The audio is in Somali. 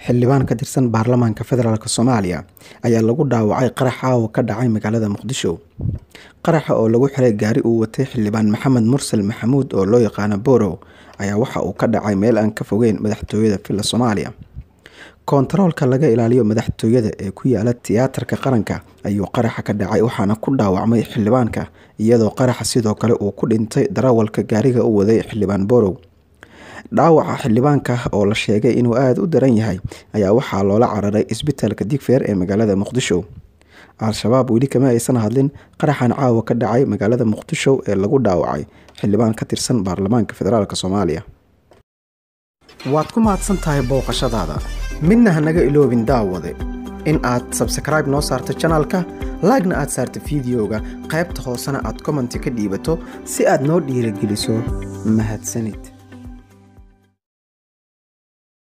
xildhibaan ka tirsan baarlamaanka federaalk soomaaliya ayaa lagu dhaawacay qarax caawa ka dhacay magaalada muqdisho qaraxa oo lagu xiray gaari uu watay xildhibaan maxamed mursal maxamuud oo loo yaqaano borow ayaa waxa uu ka dhacay meel aan ka fogeyn madaxtooyada villa soomaaliya koontaroolka laga ilaaliyo madaxtooyada ee ku yaala tiyaatarka qaranka ayuu qaraxa ka dhacay waxaana ku dhaawacmay xildhibaanka iyadoo qaraxa sidoo kale uu ku dhintay darawalka gaariga u waday xildhibaan borow dhaawaca xildhibaanka oo la sheegay inuu aada u daran yahay ayaa waxaa loola cararay isbitaalka digfeer ee magaalada muqdisho al-shabaab weli kama aysan hadlin qaraxan caawa ka dhacay magaalada muqdisho ee lagu dhaawacay xildhibaan ka tirsan baarlamaanka federaalk soomaaliya waad ku mahadsan tahay booqashadaada midna hanaga iloobin daawade in aad sabskraibe noo saarto janalka laagna aad saarto fideoga qaybta hoosena aad commenti ka dhiibato si aad noo dhiirageliso mahadsanid